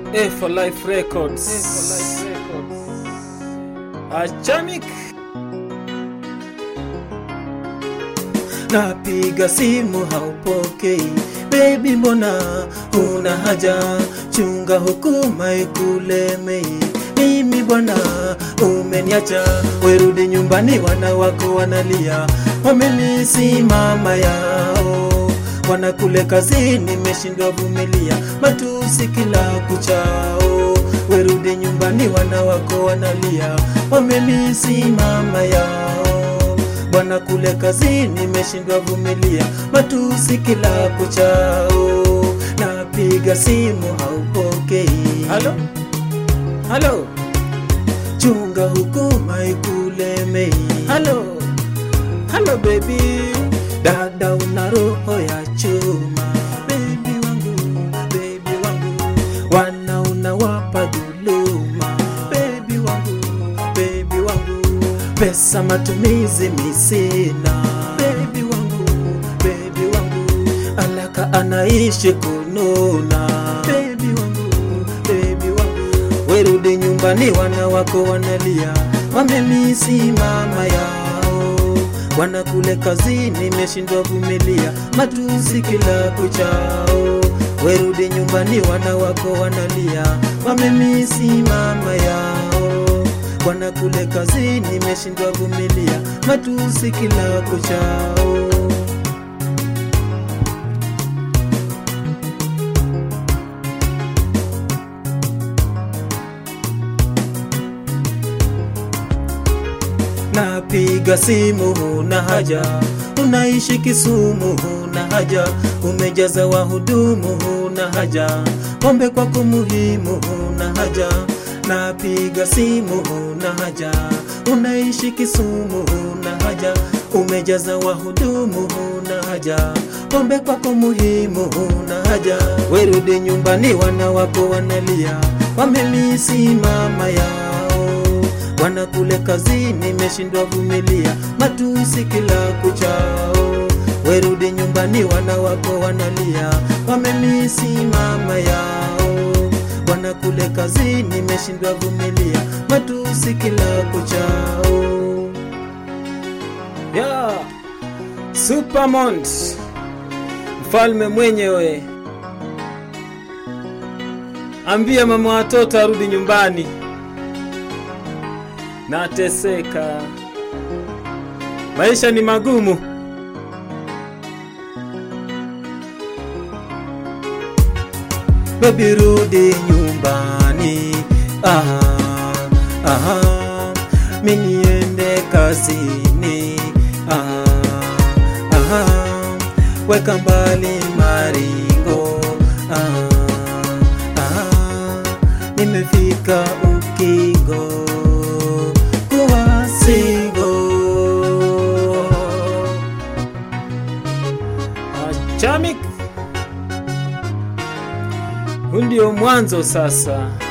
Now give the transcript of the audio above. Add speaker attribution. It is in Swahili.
Speaker 1: A for Life Records. Achamik.
Speaker 2: Napiga simu haupokei, baby, mbona una haja? Chunga hukuma ikulemei, mimi bwana umeniacha. Werudi nyumbani, wana wako wanalia, wamemisi mama yao, wanakule kazini, nimeshindwa vumilia matusi kila kuchao. Werudi nyumbani, wana wako wanalia, wamemisi mama yao bwana kule kazini, nimeshindwa vumilia matusi kila kuchao. Napiga simu haupokei,
Speaker 1: Halo? Halo?
Speaker 2: chunga hukuma ikulemei.
Speaker 1: Halo? Halo baby.
Speaker 2: Dada una roho ya chuma, baby wangu, baby wangu, wana unawapa dhuluma, baby wangu, baby wangu, pesa matumizi misina, baby wangu, baby wangu, alaka anaishi kununa, baby wangu, baby wangu, werudi nyumbani, wana wako wanalia, wamemisi mama yao wanakule kazini, nimeshindwa vumilia matusi kila kuchao. Werudi nyumbani, wana wako wanalia, wamemisi mama yao. Wanakule kazini, nimeshindwa vumilia matusi kila kuchao. Napiga simu huna haja, unaishi Kisumu huna haja, umejaza wahudumu huna haja, pombe kwako muhimu huna haja. Napiga simu huna haja, unaishi Kisumu huna haja, umejaza wahudumu huna haja, pombe kwako muhimu huna haja. Werudi nyumbani, wana wako wanalia, wamemisi mama yao wanakule kazini, nimeshindwa vumilia matusi kila kuchao. Werudi nyumbani, wana wako wanalia, wamemisi mama yao. Wanakule kazini, nimeshindwa vumilia matusi kila kuchao.
Speaker 1: Ya. Supermont. Mfalme mwenyewe. Ambia mama watoto arudi nyumbani. Nateseka. Maisha ni magumu.
Speaker 2: Baby rudi nyumbani, aha, aha, mi niende kazini, aha, aha, weka mbali maringo, aha, aha, nimefika ukingo, kuwa single.
Speaker 1: Achamik. Huu ndio mwanzo sasa.